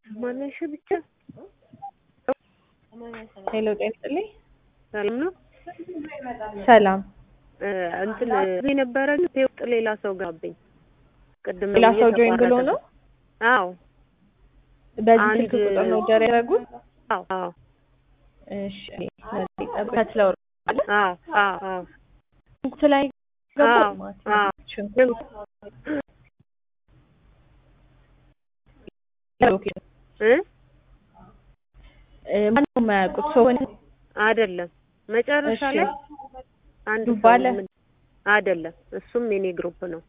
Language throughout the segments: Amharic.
ማነሽ ብቻ ሄሎ ጤና ይስጥልኝ። ሰላም ነው። ሰላም እ እንትን እዚህ ነበረ ግን ውስጥ ሌላ ሰው ጋብኝ ቅድም ሌላ ሰው ጆይን እየተቋረጠ ብሎ ነው። አዎ በዚህ አንድ- ስልክ ቁጥር ነው ኦርደር ያደረጉት? አዎ አዎ እሺ ከትለው አዎ አዎ አዎ ሽንኩርት ላይ አዎ ገቡ ማለት አዎ ነው። ሽንኩርት ኦኬ እ እ ማነው የማያውቁት ሰው ሆነ? አይደለም መጨረሻ እሺ ላይ አንድ ዱባ ሰው አለ? ምን አይደለም እሱም የኔ ግሩፕ ነው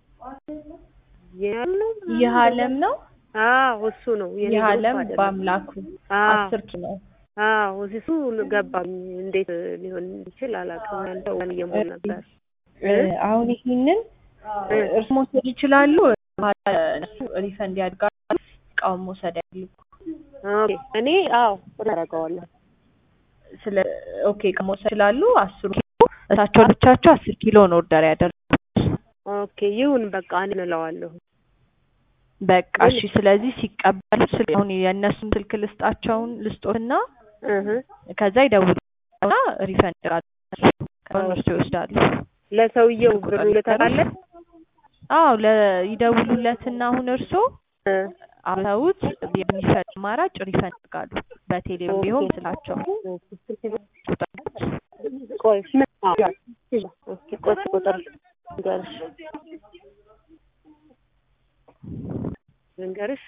ያለው ይህ አለም ነው። አዎ እሱ ነው የኔ ይህ ግሩፕ አለም አይደለም በአምላኩ አዎ አስር ኪሎ አዎ እሱ ገባኝ እንዴት ሊሆን ይችል አላውቅም አንተ ወን እየሞላ ነበር እ አሁን ይህንን እ እርስ መውሰድ ይችላሉ። እነሱ ሪፈንድ ያድርጋሉ። እቃውን መውሰድ ያልኩ ኦኬ እኔ አዎ አደርገዋለሁ ስለ ኦኬ እቃ መውሰድ ይችላሉ። አስሩ ኪሎ እሳቸው ብቻቸው አስር ኪሎ ነው ኦርደር ያደረጉት። ኦኬ ይሁን በቃ እንለዋለሁ በቃ እሺ። ስለዚህ ሲቀበሉ ስለ አሁን የእነሱን ስልክ ልስጣቸውን ልስጦትና እህ ከዛ ይደውሉና ሪፈንድ ያደርጋሉ። ከሆነ እርሱ ይወስዳሉ። ለሰውየው ብሩ ልተካለት አዎ ለ ይደውሉለትና አሁን እርሶ እ አውተውት የሚፈል አማራጭ ሪፈንድ ያደርጋሉ። በቴሌ ቢሆን ስላቸው ቆይ ኦኬ ቆይ ቁጥር ልንገርሽ ልንገርሽ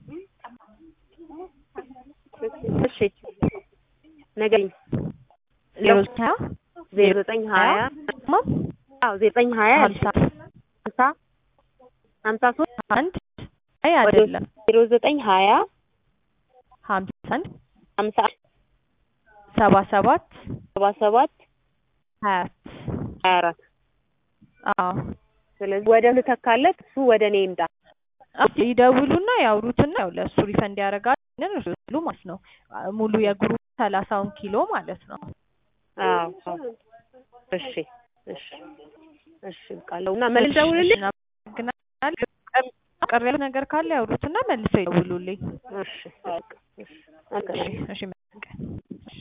እሺ ነገኝ ዜሮ ሀያ ዜሮ ዘጠኝ ሀያ አዎ ዘጠኝ ሀያ ሀምሳ ሀምሳ ሀምሳ ሶስት አንድ አይ አይደለም ዜሮ ዘጠኝ ሀያ ሀምሳ አንድ ሀምሳ ሰባ ሰባት ሰባ ሰባት ሀያ ሀያ አራት አዎ ስለዚህ ወደ ልተካለት እሱ ወደ እኔ ይምጣ ይደውሉና ያውሩትና ያው ለእሱ ሪፈንድ ያደርጋል። ግን እርሱ ይሉ ማለት ነው ሙሉ የግሩፕ ሰላሳውን ኪሎ ማለት ነው። አዎ አዎ። እሺ እሺ እሺ ቃለው እና ምን ልደውልልህ? እናመሰግናለን። ቅር ያለው ነገር ካለ ያውሩትና መልሰው ይደውሉልኝ። እሺ በቃ እሺ እሺ እሺ